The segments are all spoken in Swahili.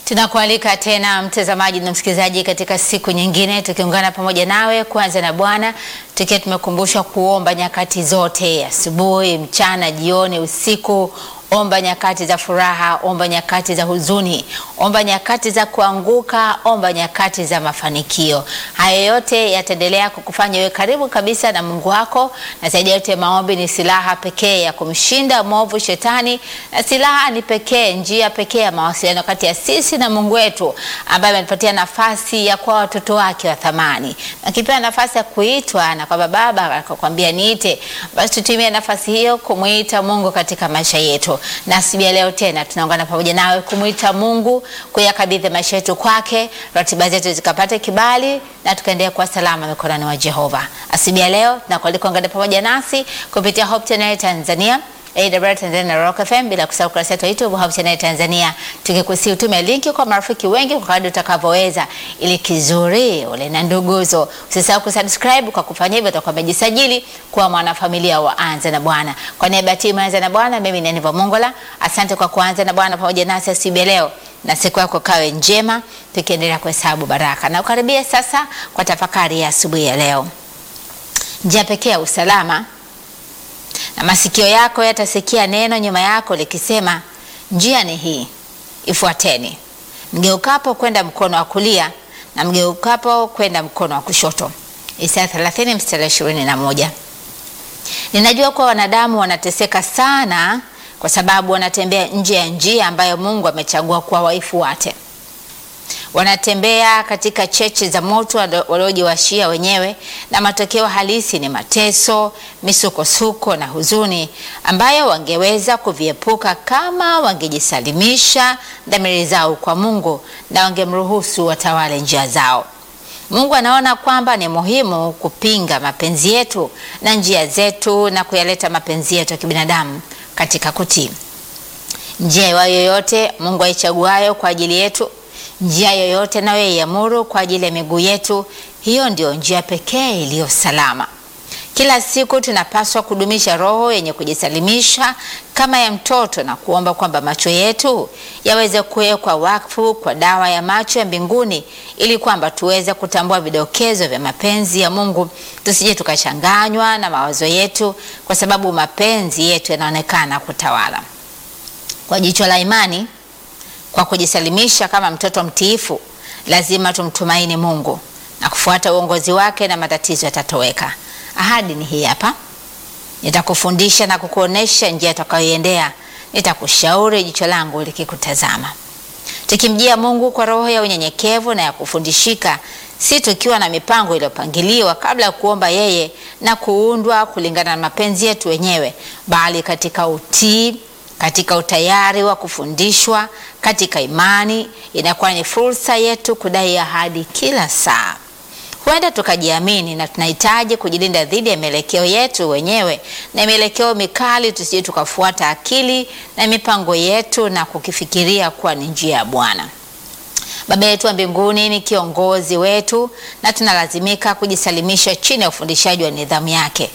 Tunakualika tena mtazamaji na msikilizaji katika siku nyingine tukiungana pamoja nawe kwanza na Bwana tukiwa tumekumbushwa kuomba nyakati zote, asubuhi, mchana, jioni, usiku. Omba nyakati za furaha, omba nyakati za huzuni, omba nyakati za kuanguka, omba nyakati za mafanikio. Haya yote yataendelea kukufanya wewe karibu kabisa na Mungu wako, na zaidi ya yote, maombi ni silaha pekee ya kumshinda mwovu Shetani, na silaha ni pekee, njia pekee ya mawasiliano kati ya sisi na Mungu wetu, ambaye ametupatia nafasi ya kuwa watoto wake wa thamani, na kipewa nafasi ya kuitwa na kwamba Baba akakwambia niite, basi tutumie nafasi hiyo kumuita Mungu katika maisha yetu na asubuhi ya leo tena tunaungana pamoja nawe kumwita Mungu, kuyakabidhi maisha yetu kwake, ratiba zetu zikapate kibali na tukaendelea kuwa salama mikononi mwa Jehova. Asubuhi ya leo tunakualika ungane pamoja nasi kupitia Hope Channel Tanzania AWR Tanzania na Rock FM, bila kusahau kurasa yetu ya YouTube Hope Channel Tanzania, tukikusi utume linki kwa marafiki wengi kwa kadri utakavyoweza, ili kizuri ule na nduguzo. Usisahau kusubscribe. Kwa kufanya hivyo utakuwa umejisajili kuwa mwanafamilia wa Anza na Bwana. Kwa niaba ya timu Anza na Bwana, mimi ni Aniva Mongola. Asante kwa kuanza na Bwana pamoja nasi asubuhi ya leo, na siku yako kawe njema, tukiendelea kuhesabu baraka na ukaribia sasa kwa tafakari ya asubuhi ya leo. Njia pekee ya usalama na masikio yako yatasikia neno nyuma yako likisema, njia ni hii, ifuateni, mgeukapo kwenda mkono wa kulia na mgeukapo kwenda mkono wa kushoto. Isaya 30 mstari 21. Ninajua kuwa wanadamu wanateseka sana kwa sababu wanatembea nje ya njia ambayo Mungu amechagua kuwa waifuate. Wanatembea katika cheche za moto waliojiwashia wenyewe, na matokeo halisi ni mateso, misukosuko na huzuni ambayo wangeweza kuviepuka kama wangejisalimisha dhamiri zao kwa Mungu na wangemruhusu watawale njia zao. Mungu anaona kwamba ni muhimu kupinga mapenzi yetu na njia zetu na kuyaleta mapenzi yetu ya kibinadamu katika kutii. Njia iwayo yoyote Mungu aichaguayo kwa ajili yetu njia yoyote nayoiamuru kwa ajili ya miguu yetu, hiyo ndio njia pekee iliyo salama. Kila siku tunapaswa kudumisha roho yenye kujisalimisha kama ya mtoto na kuomba kwamba macho yetu yaweze kuwekwa wakfu kwa dawa ya macho ya mbinguni, ili kwamba tuweze kutambua vidokezo vya mapenzi ya Mungu, tusije tukachanganywa na mawazo yetu, kwa sababu mapenzi yetu yanaonekana kutawala. Kwa jicho la imani kwa kujisalimisha kama mtoto mtiifu, lazima tumtumaini Mungu na kufuata uongozi wake, na matatizo yatatoweka. Ahadi ni hii hapa: nitakufundisha na kukuonesha njia utakayoiendea, nitakushauri jicho langu likikutazama. Tukimjia Mungu kwa roho ya unyenyekevu na ya kufundishika, si tukiwa na mipango iliyopangiliwa kabla ya kuomba yeye na kuundwa kulingana na mapenzi yetu wenyewe, bali katika utii katika utayari wa kufundishwa, katika imani, inakuwa ni fursa yetu kudai ahadi kila saa. Huenda tukajiamini na tunahitaji kujilinda dhidi ya mielekeo yetu wenyewe na mielekeo mikali, tusije tukafuata akili na mipango yetu na kukifikiria kuwa ni njia ya Bwana. Baba yetu wa mbinguni ni kiongozi wetu na tunalazimika kujisalimisha chini ya ufundishaji wa nidhamu yake.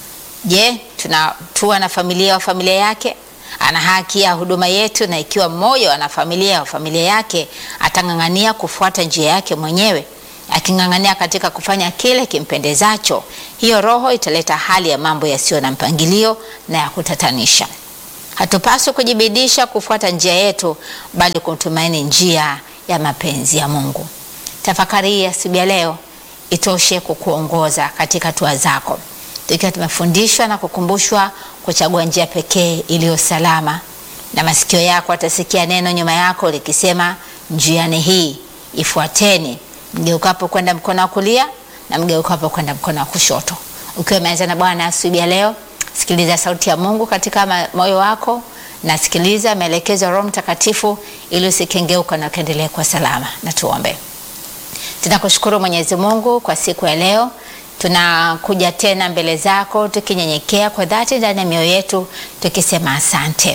Je, tunatua na familia wa familia yake ana haki ya huduma yetu, na ikiwa mmoja ana familia wa familia yake atang'ang'ania kufuata njia yake mwenyewe, aking'ang'ania katika kufanya kile kimpendezacho, hiyo roho italeta hali ya mambo yasiyo na mpangilio na ya kutatanisha. Hatupaswi kujibidisha kufuata njia yetu, bali kumtumaini njia ya mapenzi ya Mungu. Tafakari hii asubuhi ya leo itoshe kukuongoza katika hatua zako, tukiwa tumefundishwa na kukumbushwa kuchagua njia pekee iliyo salama, na masikio yako atasikia neno nyuma yako likisema, njia ni hii, ifuateni, mgeukapo kwenda mkono wa kulia na mgeukapo kwenda mkono wa kushoto. Ukiwa umeanza na Bwana asubuhi ya leo, sikiliza sauti ya Mungu katika moyo wako na sikiliza maelekezo ya Roho Mtakatifu ili usikengeuka na ukaendelee kwa salama. Na tuombe. Tunakushukuru Mwenyezi Mungu kwa siku ya leo tunakuja tena mbele zako tukinyenyekea kwa dhati ndani ya mioyo yetu tukisema asante.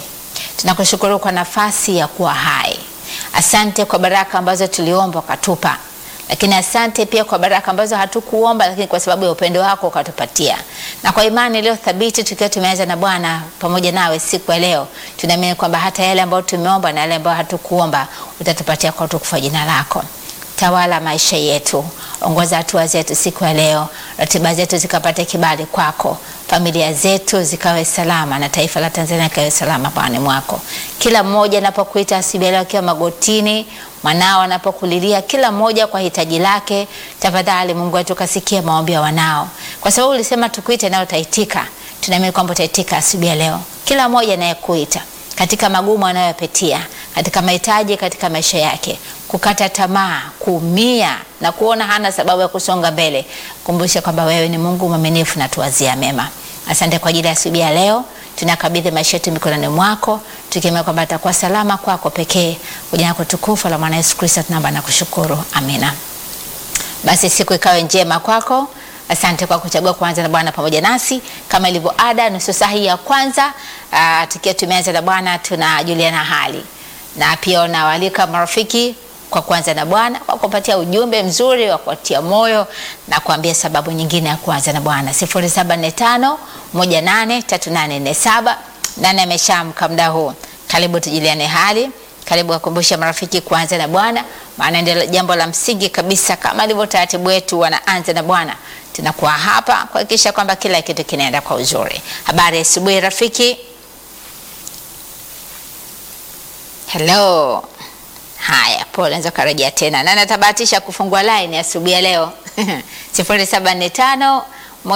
Tunakushukuru kwa nafasi ya kuwa hai. Asante kwa baraka ambazo tuliomba ukatupa, lakini asante pia kwa baraka ambazo hatukuomba, lakini kwa sababu ya upendo wako ukatupatia, na kwa imani iliyo thabiti, tukiwa tumeanza na Bwana pamoja nawe siku ya leo, tunaamini kwamba hata yale ambayo tumeomba na yale ambayo hatukuomba utatupatia kwa utukufu wa jina lako. Tawala maisha yetu, ongoza hatua zetu siku ya leo, ratiba zetu zikapate kibali kwako, familia zetu zikawe salama, na taifa la Tanzania likawe salama pawani mwako. Kila mmoja anapokuita asubuhi leo akiwa magotini, mwanao anapokulilia, kila mmoja kwa hitaji lake, tafadhali Mungu wetu kasikia maombi ya wanao, kwa sababu ulisema tukuite nayo utaitika. Tunaamini kwamba utaitika asubuhi ya leo, kila mmoja anayekuita katika magumu anayopitia katika mahitaji katika maisha yake, kukata tamaa, kuumia na kuona hana sababu ya kusonga mbele, kumbusha kwamba wewe ni Mungu mwaminifu na tuwazia mema. Asante kwa ajili ya asubuhi ya leo, tunakabidhi maisha yetu mikononi mwako, tukiamini kwamba atakuwa salama kwako pekee. Kwa jina lako tukufu la mwana Yesu Kristo tunaomba na kushukuru, amina. Basi siku ikawe njema kwako. Asante kwa kuchagua kuanza na Bwana pamoja nasi kama ilivyo ada, nusu saa hii ya kwanza uh, tukiwa tumeanza na Bwana tunajuliana hali na pia unawaalika marafiki kwa kuanza na Bwana kwa kupatia ujumbe mzuri wa kuatia moyo na kuambia sababu nyingine ya kuanza na Bwana 0745 183847 nani ameshaamka muda huu? Karibu tujuliane hali karibu wakumbusha marafiki kuanza na Bwana, maana ndio jambo la msingi kabisa. Kama ilivyo taratibu wetu, wanaanza na Bwana, tunakuwa hapa kuhakikisha kwamba kila kitu kinaenda kwa uzuri. Habari ya asubuhi rafiki. Hello. Haya, pole, naweza karejea tena. Nani atabahatisha kufungua line asubuhi ya leo? 0745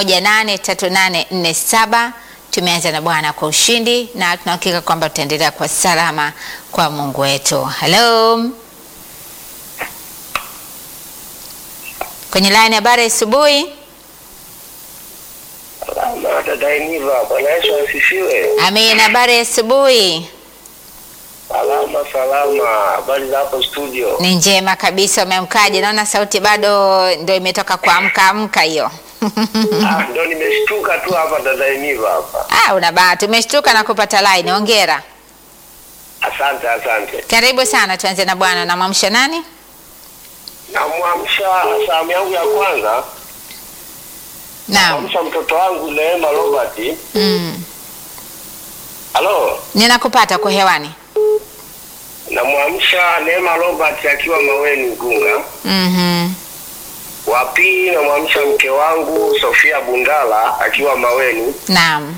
183847 Tumeanza na Bwana kwa ushindi na tunahakika kwamba tutaendelea kwa salama kwa Mungu wetu. Hello. Kwenye line habari asubuhi. Salama dada Iniva, Bwana Yesu asifiwe. Amen, habari asubuhi. Salama salama, habari za hapo studio? Ni njema kabisa. Umeamkaje? Naona sauti bado ndio imetoka kuamka amka hiyo. Ah, ndo nimeshtuka tu hapa dada Iniva hapa. Ah, una bahati. Umeshtuka na kupata line. Hongera. Asante asante. Karibu sana, tuanze na Bwana. Unamwamsha nani? Namwamsha salamu yangu ya kwanza, Naam. namwamsha mtoto wangu Neema Robert. Mm. Halo, Ninakupata kwa hewani. namwamsha Neema Robert akiwa Maweni Igunga. Mhm. Wa pili namwamsha mke wangu Sofia Bundala akiwa Maweni. Naam.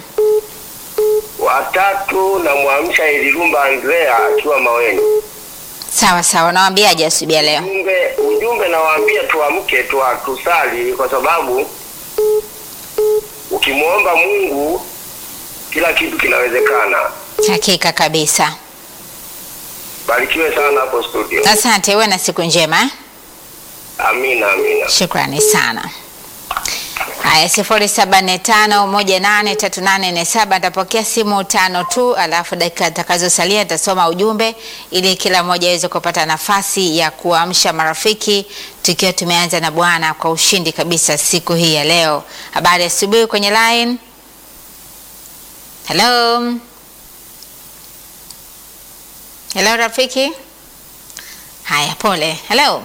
Watatu namwamsha Elirumba Andrea akiwa Maweni. Sawa sawa. Nawaambiaje asubuhi ya leo? Ujumbe ujumbe nawaambia tuamke tu tusali, kwa sababu ukimwomba Mungu kila kitu kinawezekana. Hakika kabisa. Barikiwe sana hapo studio. Asante, uwe na siku njema. eh? Amina, amina. Shukrani sana. Haya, sifuri saba nne tano moja nane tatu nane nne saba. Nitapokea simu tano tu, alafu dakika zitakazosalia nitasoma ujumbe ili kila mmoja aweze kupata nafasi ya kuamsha marafiki, tukiwa tumeanza na Bwana kwa ushindi kabisa siku hii ya leo. Habari ya asubuhi kwenye line. Hello, hello rafiki. Haya, pole. Hello,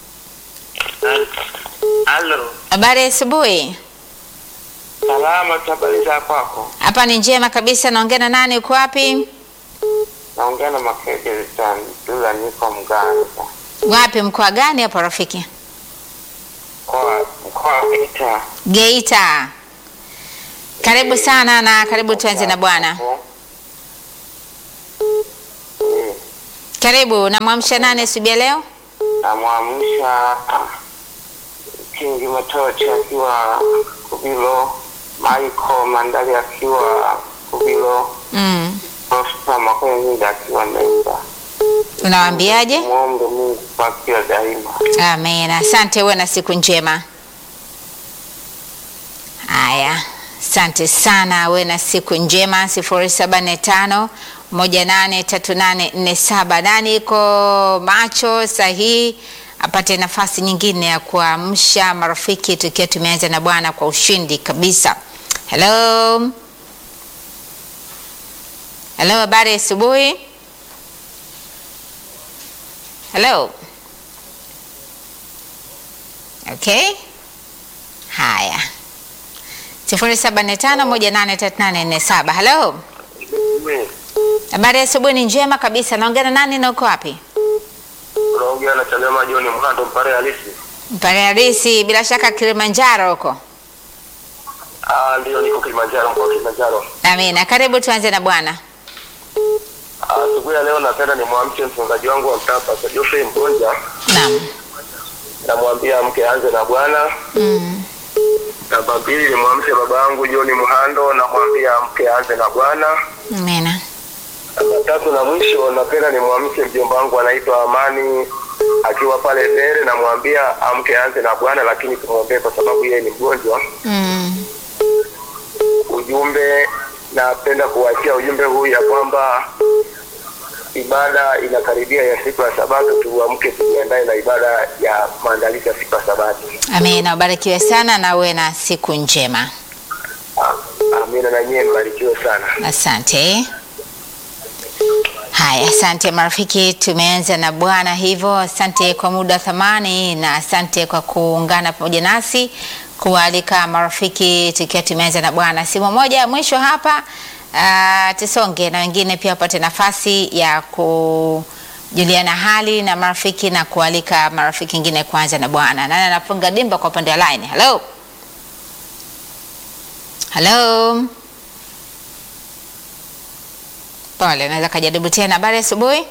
Halo, habari ya asubuhi. salama, habari za kwako? Hapa ni njema kabisa. Naongea na nani? Uko wapi? Naongea na Makeke Tandula, niko Mganza, Wapi? Mkoa gani hapo rafiki? mkoa mkoa wa Geita. Geita. Karibu sana na karibu tuanze na Bwana. Eh, Karibu. Namwamsha nani asubuhi ya leo? Namwamsha Kingi Matochi akiwa Kubilo, Michael Mandali akiwa Kubilo, Mm. Prosper Makwenzi akiwa Meza. Unawaambiaje? Muombe Mungu kwa kila daima. Amen. Asante, uwe na siku njema. Haya, asante sana, uwe na siku njema. sifuri saba nne tano moja nane tatu nane nne saba. Nani iko macho sahihi apate nafasi nyingine ya kuamsha marafiki, tukiwa tumeanza na Bwana kwa ushindi kabisa. Hello, hello, habari ya asubuhi. Hello. Okay, haya, sifuri saba nne tano moja nane tatu nane nne saba. Halo, habari ya asubuhi? Ni njema kabisa. Naongea na nani na uko wapi? Unaongea na Chadema John Mhando mpare halisi. Mpare halisi, bila shaka Kilimanjaro huko. Ah, ndio niko Kilimanjaro kwa Kilimanjaro. Amina, karibu tuanze na Bwana. Ah, Asubuhi ya leo napenda nimwamshe mchungaji wangu wa mtaa Pastor Geoffrey Mgonja, Naam. namwambia mke aanze na Bwana. Mm. Namba mbili nimwamshe baba yangu John Mhando, namwambia mke aanze na Bwana. Amina. Namba tatu na mwisho napenda nimwamshe mjomba wangu anaitwa Amani akiwa pale Mbere, namwambia amke aanze na Bwana, lakini tumwombee kwa sababu yeye ni mgonjwa. Mm. ujumbe napenda kuwachia ujumbe huu ya kwamba ibada inakaribia ya siku ya sabato tuamke tujiandae na ibada ya maandalizi ya siku ya sabato Amina, ubarikiwe sana na uwe na siku njema. Ah, amina na nyie mbarikiwe sana Asante. Haya, asante marafiki, tumeanza na Bwana hivyo. Asante kwa muda thamani na asante kwa kuungana pamoja nasi kualika marafiki, tukiwa tumeanza na Bwana. Simu moja ya mwisho hapa, uh, tusonge na wengine pia wapate nafasi ya kujuliana hali na marafiki na kualika marafiki wengine kuanza na Bwana. Nani anafunga dimba kwa upande wa line? Hello, hello. Pole, naweza kajaribu tena. Habari ya asubuhi.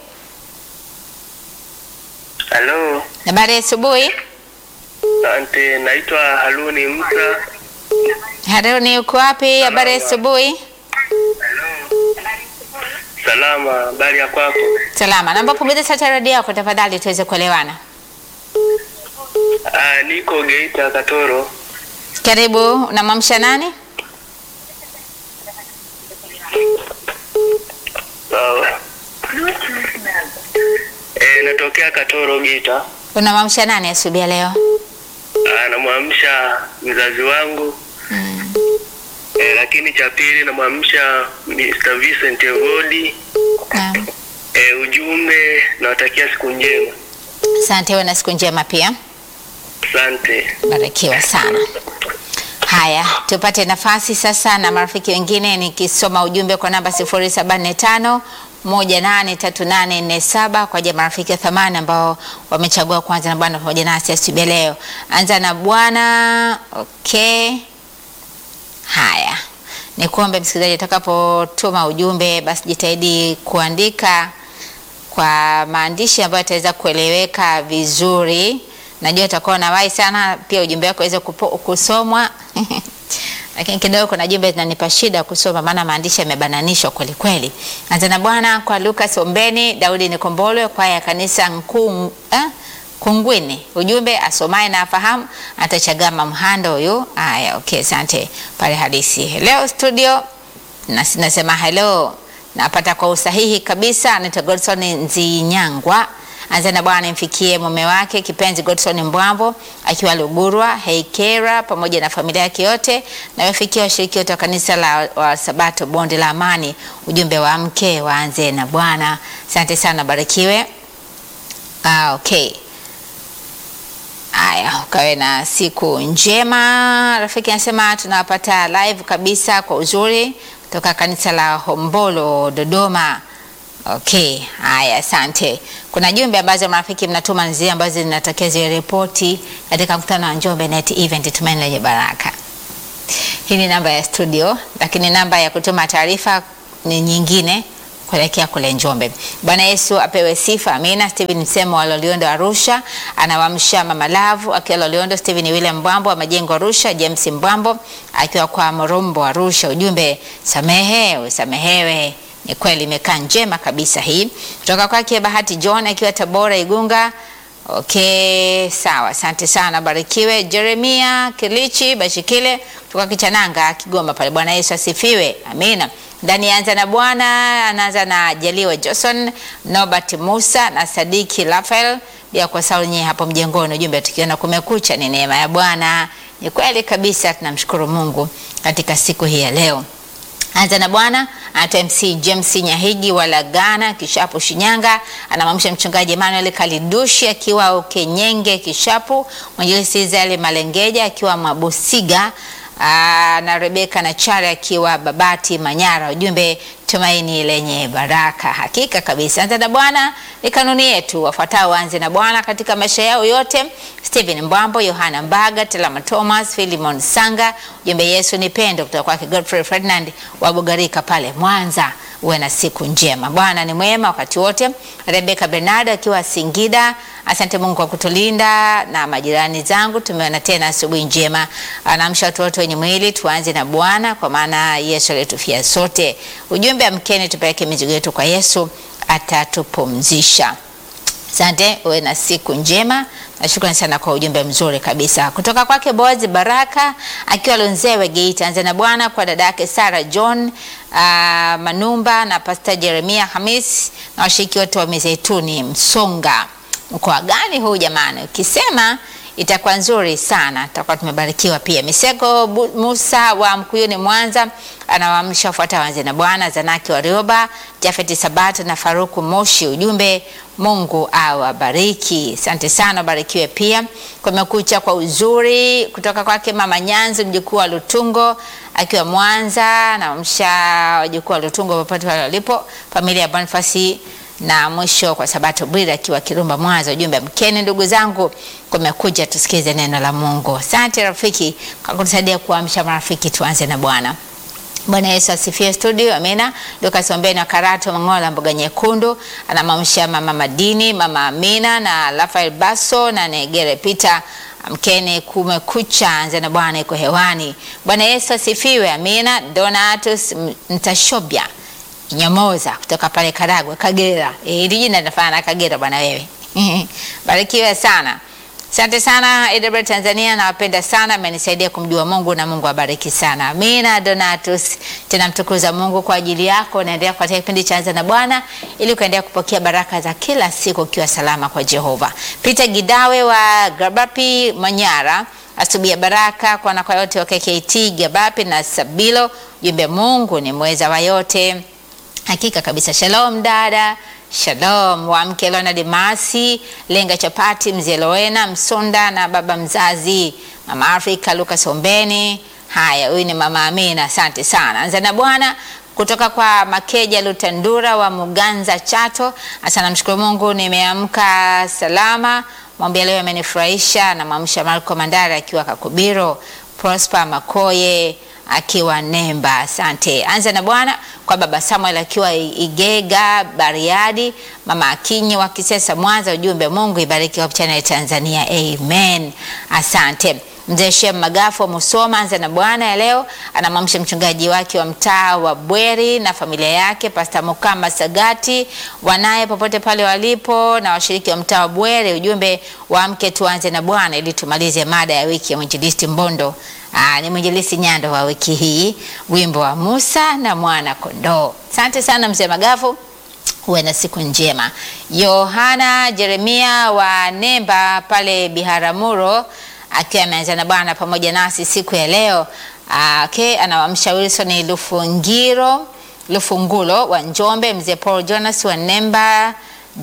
halo Habari ya asubuhi. asante naitwa haruni msa Haruni, uko wapi? Habari ya asubuhi. salama habari ya kwako Salama. Naomba punguza sauti ya redio yako tafadhali, tuweze kuelewana. ah, niko geita katoro Karibu. Unamwamsha nani? sawa e, natokea katoro geita Unamwamsha nani asubuhi ya leo? namwamsha mzazi wangu Mm. e, lakini cha pili namwamsha Mr. Vincent Evodi Naam. e, ujumbe nawatakia siku njema Asante, uwe na siku njema pia. asante Barikiwa sana. Haya, tupate nafasi sasa na marafiki wengine, nikisoma ujumbe kwa namba 0745 183847 kwa ajili ya marafiki wa thamani ambao wamechagua kuanza na Bwana pamoja nasi asubuhi ya leo. Anza na Bwana. Okay. Haya, nikuombe msikilizaji, utakapotuma ujumbe basi jitahidi kuandika kwa maandishi ambayo yataweza kueleweka vizuri. Najua utakuwa unawahi sana pia ujumbe wako uweze kupo- kusomwa lakini kidogo kuna jumbe zinanipa shida kusoma, maana maandishi yamebananishwa kweli kweli. Anza na Bwana kwa Lucas Ombeni, Daudi Nikombolwe, kwaya ya kanisa Nkung, eh? Kungwini. Ujumbe asomaye na afahamu atachagama mhando huyu. Haya, okay, asante pale halisi. Leo studio na sinasema hello, napata kwa usahihi kabisa. Anaitwa Godson Nzinyangwa. Anza na Bwana imfikie mume wake kipenzi Godson Mbwambo akiwa Lugurwa, Heikera pamoja na familia yake yote, na wafikia washiriki wote wa kanisa la wa Sabato Bonde la Amani. Ujumbe wa mke waanze na Bwana. Asante sana, barikiwe. Ah, okay. Haya, ukawe na siku njema. Rafiki anasema tunawapata live kabisa kwa uzuri kutoka kanisa la Hombolo Dodoma. Okay, haya, asante. Kuna jumbe ambazo marafiki mnatuma nzia ambazo zinatakiwa ziwe ripoti katika mkutano wa Njombe Net Event Tumaini Lenye Baraka. Hii ni namba ya studio, lakini namba ya kutuma taarifa ni nyingine kuelekea kule Njombe. Bwana Yesu apewe sifa. Amina. Steven Msemo wa Loliondo Arusha anawamsha Mama Lavu akiwa Loliondo, Steven William Mbwambo wa Majengo Arusha, James Mbwambo akiwa kwa Morombo Arusha. Ujumbe samehe usamehewe. Ni kweli imekaa njema kabisa hii. Kutoka kwake Bahati John akiwa Tabora Igunga. Okay, sawa, asante sana, barikiwe. Jeremia Kilichi Bashikile kutoka Kichananga Kigoma pale. Bwana Yesu asifiwe, amina. Ndani ya anza na Bwana anaanza na Jaliwa Johnson, Nobert Musa na Sadiki Rafael, bila kuwasahau nyie hapo mjengoni. Ujumbe tukiona kumekucha ni neema ya Bwana. Ni kweli kabisa, tunamshukuru Mungu katika siku hii ya leo. Anza na Bwana anaitwa MC James Nyahigi wa Lagana Kishapu Shinyanga, anamwamsha mchungaji Emmanuel Kalidushi akiwa Ukenyenge Kishapu, mwinjilisti Israeli Malengeja akiwa Mabusiga aa, na Rebeka Nachari akiwa Babati Manyara. Ujumbe tumaini lenye baraka. Hakika kabisa, anza na Bwana ni kanuni yetu. Wafuatao waanze na Bwana katika maisha yao yote: Stephen Mbwambo, Yohana Mbaga, Telama Thomas, Philimon Sanga. Ujumbe Yesu ni pendo, kutoka kwake Godfrey Ferdinand wa Bugarika pale Mwanza. Uwe na siku njema. Bwana ni mwema wakati wote. Rebeka Bernard akiwa Singida, asante Mungu kwa kutulinda na majirani zangu, tumeona tena asubuhi njema. Anaamsha watu wote wenye mwili, tuanze na Bwana kwa maana Yesu alitufia sote. Ujumbe amkeni, tupeleke mizigo yetu kwa Yesu, atatupumzisha. Asante, uwe na siku njema. Nashukrani sana kwa ujumbe mzuri kabisa kutoka kwake Boaz Baraka akiwa Lonzewe Geita. Anza na Bwana kwa dada yake Sara John uh, Manumba na Pastor Jeremia Hamis na washiriki wote wa Mizeituni Msonga. Mkoa gani huu jamani? Ukisema itakuwa nzuri sana, tutakuwa tumebarikiwa pia. Miseko Bu- Musa wa Mkuyuni Mwanza anawaamsha wafuata wanze na Bwana Zanaki wa Rioba, Jafeti Sabato na Faruku Moshi. Ujumbe Mungu awabariki. Asante sana, barikiwe pia. Kumekucha kwa uzuri kutoka kwake Mama Nyanzi mjukuu wa Lutungo akiwa Mwanza, naamsha wajukuu wa Lutungo popote pale walipo, familia ya Bonifasi na mwisho kwa Sabato Bwira akiwa Kirumba Mwanza. Ujumbe mkeni, ndugu zangu, kumekuja tusikize neno la Mungu. Asante rafiki kwa kutusaidia kuamsha marafiki. Tuanze na Bwana. Bwana Yesu asifiwe studio, amina. Lukas Ombeni wa Karato Mangola, mboga nyekundu, anamamsha mama Madini, mama Amina na Rafael Baso na Negere Peter. Amkeni, kumekucha, anza na Bwana iko hewani. Bwana Yesu asifiwe, amina. Donatus M- Mtashobya Nyamoza kutoka pale Karagwe, Kagera. Eh, Hili jina linafanana na Kagera bwana wewe. Barikiwe sana. Asante sana AWR Tanzania, nawapenda sana, amenisaidia kumjua Mungu na Mungu abariki sana. Amina. Donatus, tena mtukuza Mungu kwa ajili yako. Naendelea kupatia kipindi cha Anza na Bwana ili kuendelea kupokea baraka za kila siku ukiwa salama kwa Jehova. Peter Gidawe wa Gabapi Manyara, asubuhi ya baraka kwa na kwa yote wa KKT Gabapi na Sabilo. Jumbe, Mungu ni mweza wa yote. Hakika kabisa. Shalom dada, shalom wamke Leonard Masi, Lenga Chapati, Mzee Loena Msonda na baba mzazi mama Afrika Lucas Ombeni. Haya, huyu ni mama Amina, asante sana. Anza na Bwana kutoka kwa Makeja Lutandura wa Muganza Chato. Asante, namshukuru Mungu nimeamka salama. Mwambia leo amenifurahisha. Namwamsha Marco Mandara akiwa Kakubiro, Prosper Makoye akiwa Nemba. Asante. Anza na Bwana kwa baba Samuel akiwa Igega Bariadi, mama Akinyi wa Kisesa Mwanza. Ujumbe, Mungu ibariki Hope Channel Tanzania, amen. Asante. Mzee Shem Magafo Musoma, anza na Bwana ya leo anamwamsha mchungaji wake wa mtaa wa Bweri na familia yake, Pasta Mukama Sagati, wanaye popote pale walipo na washiriki wa mtaa wa Bweri. Ujumbe, waamke tuanze na Bwana ili tumalize mada ya wiki ya mwinjilisti Mbondo. Aa, ni mwinjilisti Nyando wa wiki hii, wimbo wa Musa na mwana kondoo. Asante sana mzee Magafu, uwe na siku njema. Yohana Jeremia wa Nemba pale Biharamulo akiwa ameanza na Bwana pamoja nasi siku ya leo. Aa, okay, anawamsha Wilson Lufungiro Lufungulo wa Njombe, mzee Paul Jonas wa Nemba,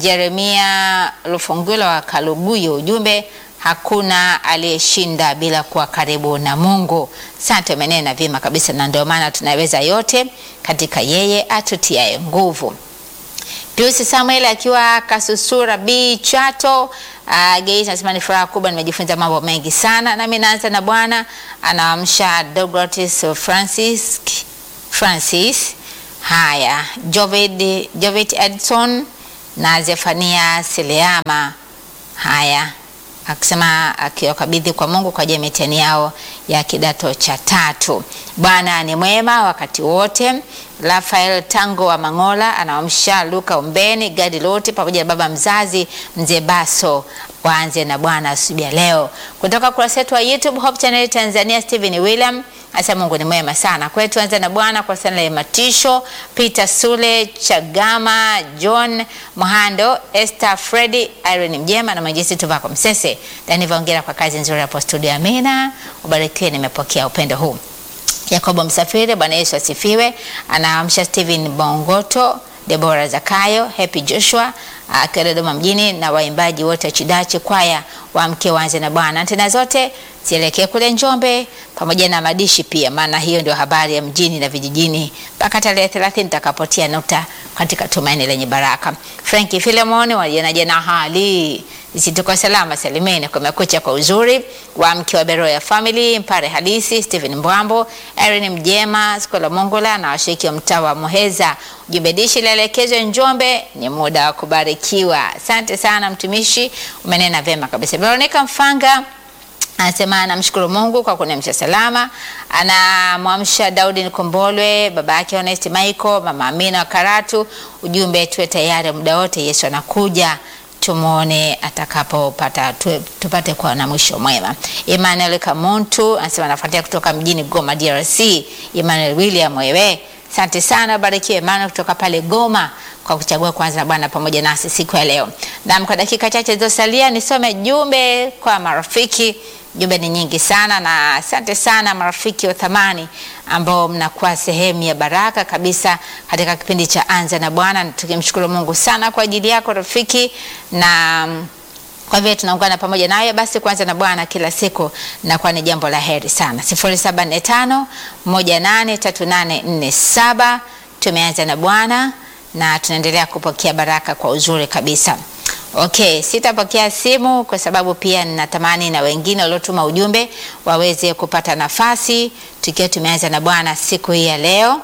Jeremia Lufungulo wa Kaluguyo. Ujumbe hakuna aliyeshinda bila kuwa karibu na Mungu. Asante, umenena vyema kabisa, na ndio maana tunaweza yote katika yeye atutiaye nguvu. Piusi Samuel akiwa Kasusura B Chato uh, Geita anasema ni furaha kubwa, nimejifunza mambo mengi sana. Nami naanza na Bwana anaamsha Douglas Francis Francis, haya Jovid Jovid Edson na Zefania Seleama, haya akisema akiwakabidhi kwa Mungu kwa ajili ya mitihani yao ya kidato cha tatu. Bwana ni mwema wakati wote. Rafael Tango wa Mangola anawamsha Luka Umbeni, Gadi Loti pamoja na baba mzazi mzee Baso waanze na Bwana asubuhi ya leo. Kutoka kurasa yetu wa YouTube Hope Channel Tanzania, Stephen William asema Mungu ni mwema sana kwetu. Anza na Bwana kwa sana ya Matisho, Peter Sule, Chagama, John Mohando, Esther Freddy, Irene Mjema na Majisi Tuvako Msese. Dani Vaongera kwa kazi nzuri hapo studio. Amina, ubarikiwe, nimepokea upendo huu. Yakobo Msafiri, Bwana Yesu asifiwe. Anaamsha Steven Bongoto, Debora Zakayo, Happy Joshua akiwa Dodoma mjini na waimbaji wote wa Chidachi kwaya wa mke wanze na Bwana. Tena zote zielekee kule Njombe pamoja na madishi pia, maana hiyo ndio habari ya mjini na vijijini mpaka tarehe 30 nitakapotia nukta katika tumaini lenye baraka. Franki Filemon wajanaje na hali Isituko salama salimeni, kumekucha kwa uzuri wa mke wa Beroya Family, Mpare Halisi, Stephen Mbwambo, Erin Mjema, Skola Mongola na washiriki wa mtaa wa Muheza. Ujumbe dishi laelekezwe Njombe, ni muda wa kubarikiwa. Asante sana mtumishi, umenena vyema kabisa. Veronica Mfanga anasema anamshukuru Mungu kwa kuniamsha salama. Anamwamsha Daudi Nikombolwe, baba yake Honest Michael, mama Amina wa Karatu. Ujumbe tuwe tayari muda wote, Yesu anakuja tumwone atakapopata tu, tupate kuwa na mwisho mwema. Emmanuel Kamuntu anasema anafuatia kutoka mjini Goma DRC. Emmanuel William wewe, asante sana, barikiwe Emmanuel kutoka pale Goma kwa kuchagua kwanza na Bwana pamoja nasi siku ya leo. Na kwa dakika chache zilizosalia nisome jumbe kwa marafiki. Jumbe ni nyingi sana, na asante sana marafiki wa thamani ambao mnakuwa sehemu ya baraka kabisa katika kipindi cha Anza na Bwana. Tukimshukuru Mungu sana kwa ajili yako rafiki, na kwa vile tunaungana pamoja naye, basi kuanza na Bwana kila siku nakuwa ni jambo la heri sana. 0745 183847 tumeanza na Bwana na tunaendelea kupokea baraka kwa uzuri kabisa. Okay, sitapokea simu kwa sababu pia ninatamani na wengine waliotuma ujumbe waweze kupata nafasi tukiwa tumeanza na Bwana siku hii ya leo.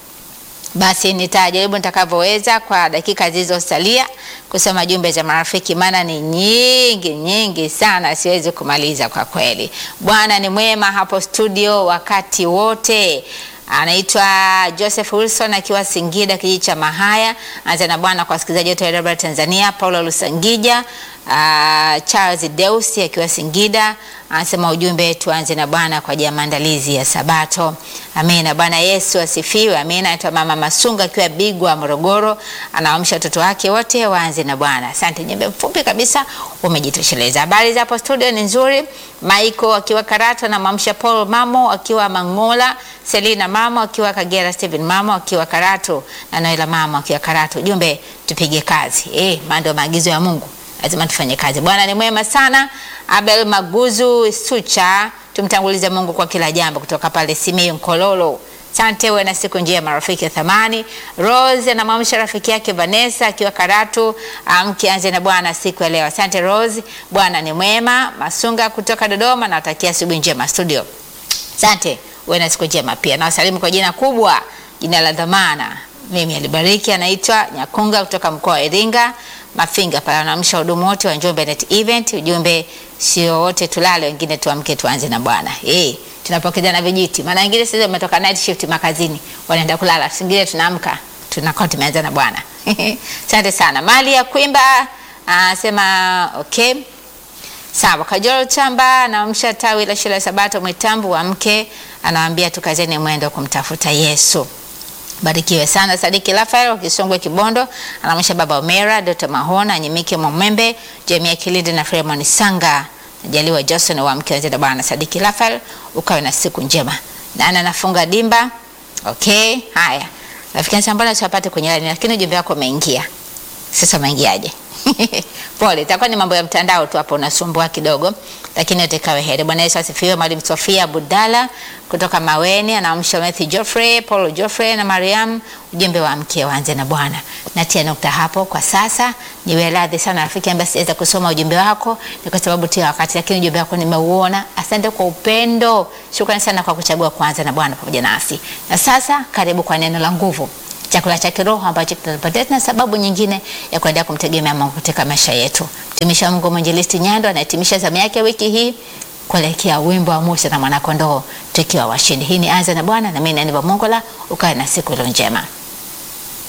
Basi nitajaribu nitakavyoweza kwa dakika zilizosalia kusoma jumbe za marafiki, maana ni nyingi nyingi sana, siwezi kumaliza kwa kweli. Bwana ni mwema hapo studio wakati wote. Anaitwa Joseph Wilson akiwa Singida kijiji cha Mahaya. Anza na Bwana kwa wasikilizaji wote wa Radio Tanzania. Paulo Lusangija, uh, Charles Deusi akiwa Singida anasema ujumbe, tuanze na Bwana kwa ajili ya maandalizi ya Sabato. Amina. Bwana Yesu asifiwe. Amina. Anaitwa Mama Masunga akiwa Bigwa Morogoro, anaamsha watoto wake wote waanze na Bwana. Asante, jumbe mfupi kabisa umejitosheleza. Habari za hapo studio ni nzuri. Michael akiwa Karatu anamwamsha Paul Mamo akiwa Mangola, Selina Mamo akiwa Kagera, Steven Mamo akiwa Karatu na Noela Mamo akiwa Karatu. Ujumbe, tupige kazi. Eh, ndio maagizo ya Mungu lazima tufanye kazi. Bwana ni mwema sana. Abel Maguzu Sucha, tumtangulize Mungu kwa kila jambo, kutoka pale Simiyu Nkololo. Asante, uwe na siku njema marafiki ya thamani. Rose anamwamsha rafiki yake Vanessa akiwa Karatu, amke anze na Bwana siku ya leo. Asante Rose, Bwana ni mwema. Masunga kutoka Dodoma, nawatakia asubuhi njema studio. Asante, uwe na siku njema pia. Nawasalimu kwa jina kubwa, jina la dhamana. Mimi alibariki, anaitwa Nyakunga kutoka mkoa wa Iringa Mafinga pale anaamsha hudumu wote wa Njombe Net Event. Ujumbe sio wote tulale, wengine tuamke tuanze na Bwana. Eh, tunapokezana vijiti. Maana wengine sasa wametoka night shift makazini, wanaenda kulala. Singine tunaamka, tunakuwa tumeanza na Bwana. Asante sana. Mali ya Kwimba anasema okay. Sawa, Kajoro Chamba anaamsha tawi la shule ya Sabato Mwitambu wa mke, anawaambia tukazeni mwendo kumtafuta Yesu. Barikiwe sana Sadiki Rafael wa Kisongwe Kibondo, anamsha baba Omera, Dr. Mahona, Nyimike Mwembe, Jamia Kilindi na Fremon Sanga. Najaliwa Johnson wa mke wa bwana Sadiki Rafael, ukawe na siku njema. Na ana nafunga dimba. Okay, haya. Rafiki yangu mbona usipate kwenye line lakini ujumbe wako umeingia. Sasa umeingiaje? Pole, itakuwa ni mambo ya mtandao tu hapo unasumbua kidogo, lakini yote kawe heri. Bwana Yesu asifiwe. Mwalimu Sofia Budala kutoka Maweni anaamsha Matthew Geoffrey, Paulo Geoffrey na Mariam, ujumbe wa mke waanze na Bwana. Natia nukta hapo kwa sasa. Niwe radhi sana rafiki ambaye siweza kusoma ujumbe wako, ni kwa sababu tia wakati, lakini ujumbe wako nimeuona. Asante kwa upendo, shukrani sana kwa kuchagua kuanza na Bwana pamoja nasi. Na sasa karibu kwa neno la nguvu chakula cha kiroho ambacho kitatupatia na sababu nyingine ya kuendelea kumtegemea Mungu katika maisha yetu. Mtumishi wa Mungu Mwinjilisti Nyando anahitimisha zamu yake wiki hii kuelekea wimbo wa Musa na mwanakondoo tukiwa washindi. Hii ni Anza na Bwana na mimi ni Aniva Mongola, ukawe na siku iliyo njema.